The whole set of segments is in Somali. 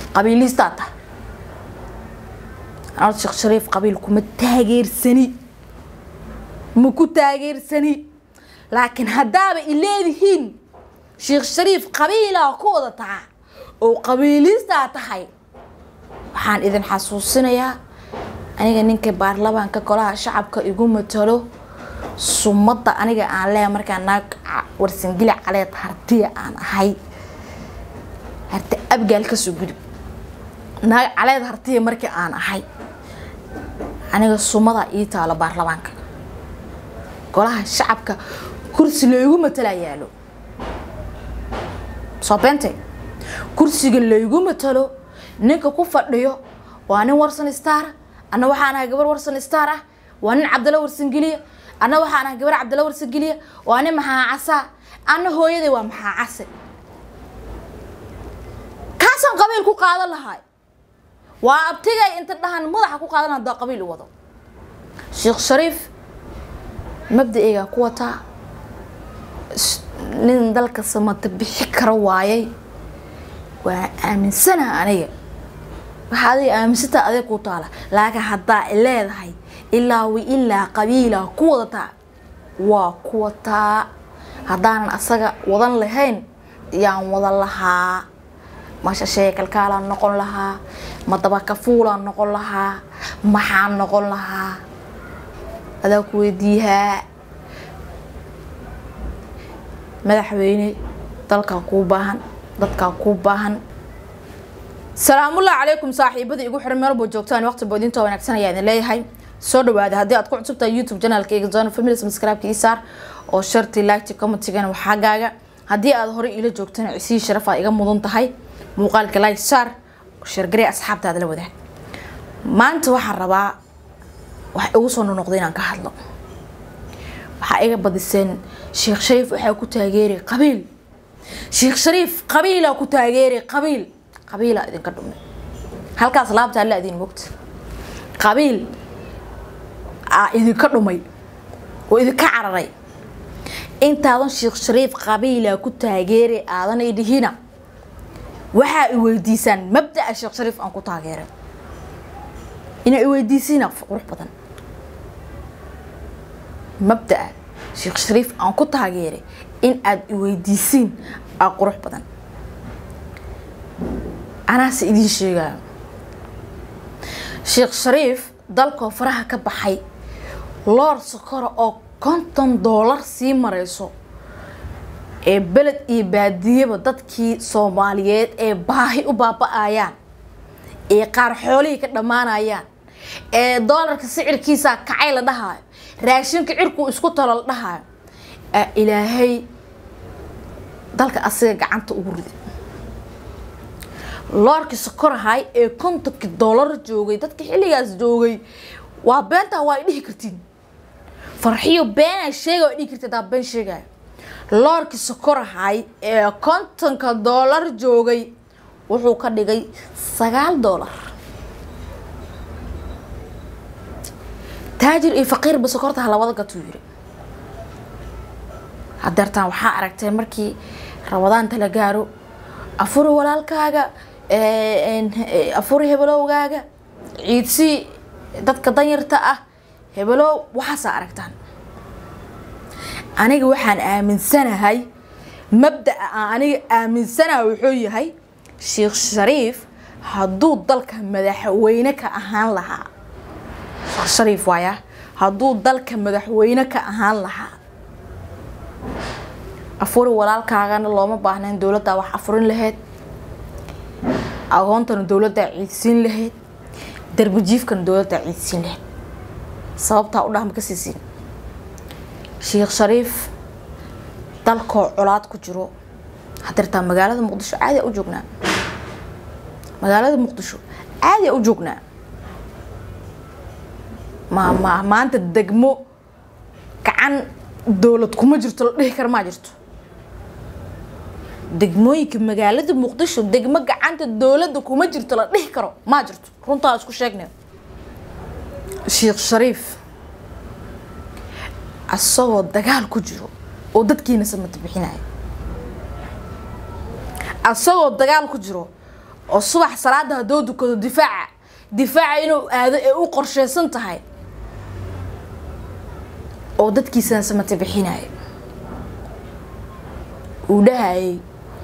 qabiilistaa tahay anad sheekh shariif qabiil kuma taageersani ma ku taageersani laakiin haddaaba i leedihiin sheekh shariif qabiilaa ku wada taha oo qabiilistaa tahay waxaan idin xasuusinayaa aniga ninka baarlamaanka golaha shacabka igu matalo sumadda aniga aan leeya markaa naag warsangili caleed hartiya aan ahay harti abgaal kasoo gudub naag caleed hartiya markii aan ahay aniga sumada ii taalo baarlamaanka golaha shacabka kursi laygu matala yaalo soo beente kursiga laygu matalo ninka ku fadhiyo waa nin warsan star anna waxaan ahay gabar warsan star ah waa nin cabdalla warsangeliya anna waxaan ahay gabar cabdalla warsangeliya waa nin maxaa casaa anna hooyaday waa maxaa case kaasaan qabiil ku qaadan lahay waa abtigay inta dhahan madaxa ku qaadan hadaa qabiil u wado sheekh shariif mabda-eygaa ku wataa nin dalka samata bixi kara waayay waa aaminsanaha aniga waxa adiga aaminsantaa adeeg ku taala laakiin haddaa i leedahay ilaa wi ilaa qabiilaa ku wadataa waa ku wataa haddaanan asaga wadan lahayn yaan wadan lahaa masha sheekalkaalaan noqon lahaa ma dabakafuulaan noqon lahaa maxaan noqon lahaa adaa ku weydiiyaa madaxweyne dalkaa kuu baahan dadkaa kuu baahan salaamullahi calaykum saaxiibadii igu xiran meel walba joogtaan waqti boodinta wanaagsan ayaa idin leeyahay soo dhawaada haddii aad ku cusubtahay youtube channelka iga zona family subscribe-ka ii saar oo sharti liketi commentigana waxaa gaaga haddii aad horey iila joogtana cisii sharaf aad iga mudan tahay muuqaalka like saar shargaree asxaabtaada la wadaag maanta waxaan rabaa wax igu soo nonoqday inaan ka hadlo waxaa iga badiseen sheekh shariif waxaa ku taageeray qabiil sheekh shariif qabiilaa ku taageeray qabiil qabiilaa idinka dhumay halkaas laabta alla idin mogta qabiil aa idinka dhumay oo idinka cararay intaadan sheekh shariif qabiilaa ku taageeray aadan idhihina waxaa i weydiisaan mabdaa sheekh shariif aan ku taageeray inaa i weydiisiina qurux badan mabdaa sheekh shariif aan ku taageeray in aada i weydiisiin aa qurux badan anaase idiin sheegaayo sheekh shariif dalkoo faraha ka baxay loor sokora oo konton doolar sii mareyso ee beled iyo baadiyaba dadkii soomaaliyeed ee baahi u baaba-ayaan ee qaar xoolihii ka dhammaanayaan ee doolarka sicirkiisaa kacay la dhahaayo raashinka cirkuu isku talo la dhahaayo aa ilaahay dalka asiga gacanta ugu riday loorkii sokorahay ee kontonkii doolar joogay dadka xilligaas joogay waa beentaa waa ay dhihi kartiin farxiyo beenaa sheega waa dhihi karti hadaa been sheegaayo loorkii sokorahay ee kontonka doolar joogay wuxuu ka dhigay sagaal doolar taajir iyo faqiirba sokorta halawada gatuu yiri hadeertaan waxaa aragtay markii rabadaanta la gaaro afuri walaalkaaga afuri hebelowgaaga ciidsii dadka danyarta ah hebelow waxaasaa aragtaan aniga waxaan aaminsanahay mabdaa aan aniga aaminsanaha wuxuu yahay sheekh shariif hadduu dalka madaxweyne ka ahaan lahaa sheekh shariif waaya hadduu dalka madaxweyne ka ahaan lahaa afuri walaalkaagana looma baahnayn dowladdaa wax afurin lahayd agoontana dowladdaa ciidsiin lahayd darbajiifkana dowladdaa ciidsiin lahayd sababtaa u dhahma ka siisiin sheekh shariif dalkoo colaad ku jiro hadirtaa magaalada muqdisho caadiya u joognaa magaalada muqdisho caadiya u joognaa ma ma maanta degmo gacan dowlad kuma jirto la dhihi kara maa jirto degmooyinka magaalada muqdisho degmo gacanta dowladda kuma jirto la dhihi karo maa jirto runtaa isku sheegnay sheekh shariif asagoo dagaal ku jiro oo dadkiina samata bixinayo asagoo dagaal ku jiro oo subax salaada haddoo dukado difaaca difaaca inuu aado ee u qorsheysan tahay oo dadkiisana samate bixinaya uu dhahayay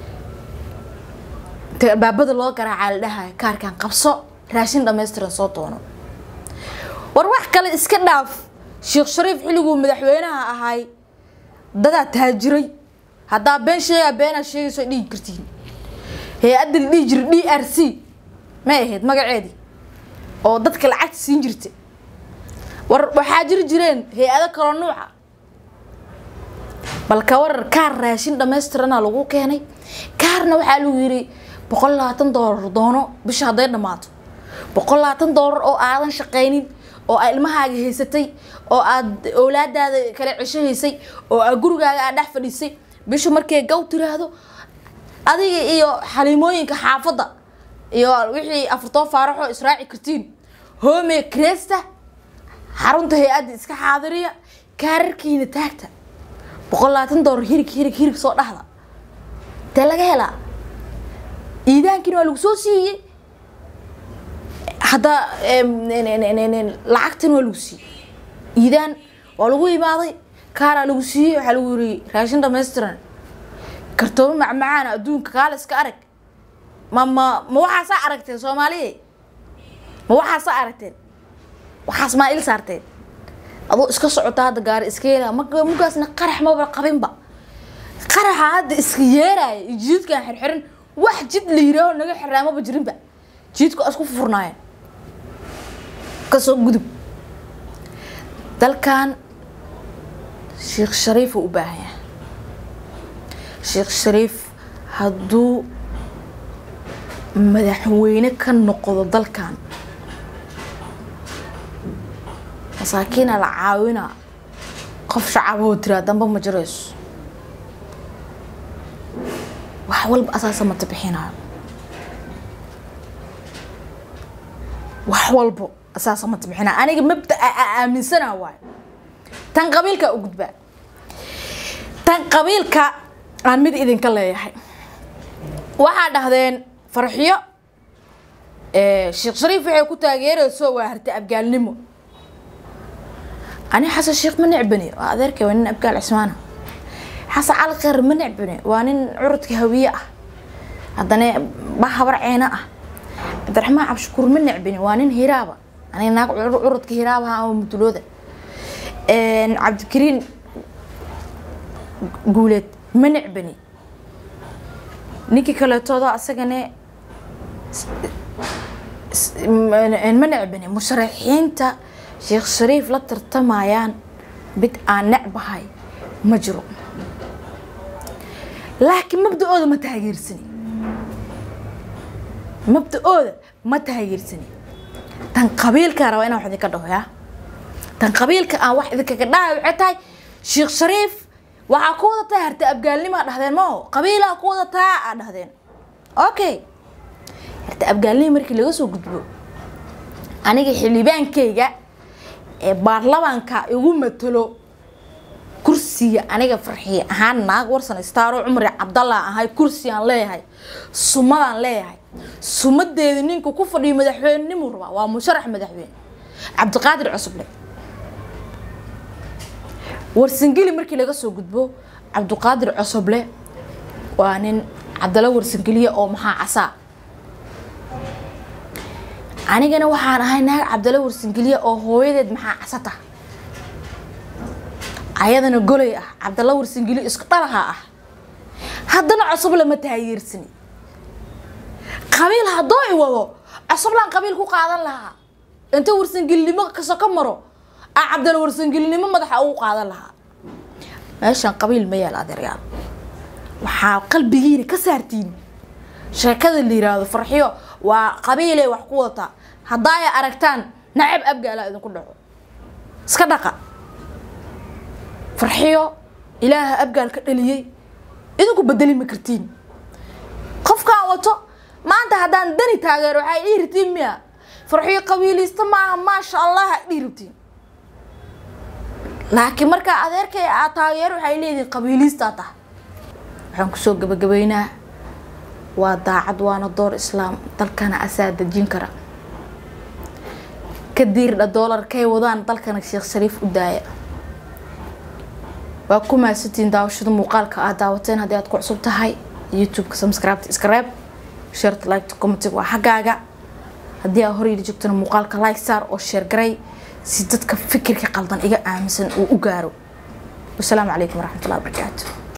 inta albaabada loo garaacaa la dhahaya kaarkan qabso raashin dhammaystiran soo doono war wax kale iska dhaaf sheekh shariif xilliguu madaxweynaha ahay dadaa taajiray haddaa been sheegaa beenaa sheegayso dhihi kartiin hay-adda la dhihi jiray d r c may ahayd magaceedii oo dadka lacagta siin jirta war waxaa jiri jireen hay-ado kaloo nuuca bal ka warar kaar raashin dhammaystirana lagu keenay kaarna waxaa lagu yiri boqol labaatan doolar doono bisha hadday dhammaato boqol labaatan doolar oo aadan shaqaynin oo aad ilmahaaga haysatay oo aad owlaadaada kala cesho haysay oo aad gurigaaga aad dhex fadhiisay bisha markay gaw tiraahdo adiga iyo xaliimooyinka xaafadda iyo wixii afartoo faaraxoo israaci kartiin home cresta xarunta hay-adda iska xaadiriya kaararkiina taagta boqol labaatan doolar hirig hirig hirig soo dhahda dee laga helaa iidaankiina waa lagu soo siiyey hadda lacagtan waa lagu siiyey iidaan waa lagu imaaday kaaraa lagu siiyey waxaa lagu yiri raashin dhamaystiran kartoomo macmacaana adduunka kaala iska arag ma ma ma waxaasaa aragteen soomaaliya ma waxaasaa aragteen waxaas maa il saarteen adoo iska socota hadda gaari iska yeelaya ma mugaasna qarax maba qabinba qaraxa hadda iska yeeraya iyo jiidkaan xirxiran wax jid la yiraaho naga xiraamaba jirinba jiidku isku furnaayeen kasoo gudub dalkan sheekh shariifa u baahan yahay sheekh shariif hadduu madaxweyne ka noqdo dalkan masaakiina la caawinaa qof shacaboo tiraa damba ma jirayso wax walba asaasa mata bixinaayo wax walbo asaasa mata bixinaayo aniga mabda aaminsanaa waayo tan qabiilka u gudbaa tan qabiilka aan mid idinka leeyahay waxaa dhahdeen farxiyo sheekh shariif waxay ku taageerayso waa harta abgaalnimo ani xasan sheekh ma necbani waa adeerkay waa nin abgaal cismaana xasan cali kheyr ma necbani waa nin curudka hawiye ah haddana ba habar ceena ah cabdiraxmaan cabshakuur ma necbani waa nin hiraaba aniga naag curudka hiraabaha ama mutulooda cabdikariin guuleed ma necbani ninkii kaleetooda asagane ma necbani musharaxiinta sheekh shariif la tartamayaan mid aan necbahay ma jiro laakiin mabda-ooda ma taageersani mabda-ooda ma taageersani tan qabiilkaa rabaa inaan wax idinka dhaho yaa tan qabiilka aan wax idinkaga dhahay waxay tahay sheekh shariif waxaa ku wadataa harta abgaalnimaa dhahdeen mao qabiilaa ku wadataa aa dhahdeen okay harta abgaalnima markii laga soo gudbo aniga xildhibaankayga ee baarlamaanka igu matalo kursiga aniga farxiye ahaan naag warsan istaaro cumri cabdallah ahay kursigaan leeyahay sumadaan leeyahay sumadeeda ninka ku fadhiyo madaxweynenimuu rabaa waa musharax madaxweyne cabdiqaadir cusuble warsangeli markii laga soo gudbo cabdiqaadir cusuble waa nin cabdalla warsangeliya oo maxaa casaa anigana waxaan ahay naag cabdalla warsangeliya oo hooyadeed maxaa casata ayadana goley ah cabdalla warsangeliya isku dhalaha ah haddana cusuble ma taageersani qabiil haddoo i wado cusublaan qabiil ku qaadan lahaa inta warsangelinimo kaso ka maro a cabdalla warsangelinimo madaxa ugu qaadan lahaa meeshaan qabiil ma yaal adeeryaal waxaa qalbigiina ka saartiin sheekada la yiraahdo farxiyo waa qabiilay wax ku wadataa haddaa ay aragtaan nacab abgaala idinku dhaco iska dhaqa farxiyo ilaaha abgaal ka dhaliyey idinku bedeli ma kartiin qofkaan wato maanta haddaan dani taageero waxay dhihi rabtiin miya farxiyo qabiilista maaha maasha allah dhihi rabtiin laakiin markaa adeerkay aa taageero waxay leedihin qabiilistaa tahay waxaan kusoo gabagabeynaa waa daacad waana door islaam dalkana asaa dejin kara ka diirdha doolarkay wadaan dalkana sheekh shariif u daaya waa ku mahadsantiin daawashada muuqaalka aad daawateen haddii aad ku cusub tahay youtube-ka subscribe iskareeb sharta like commentig waa xaggaaga haddii aa horeyla joogtana muuqaalka like saar oo sheer garay si dadka fikirka qaldan iga aaminsan uu u gaaro wasalaamu calaykum waraxmatullahi wabarakaatu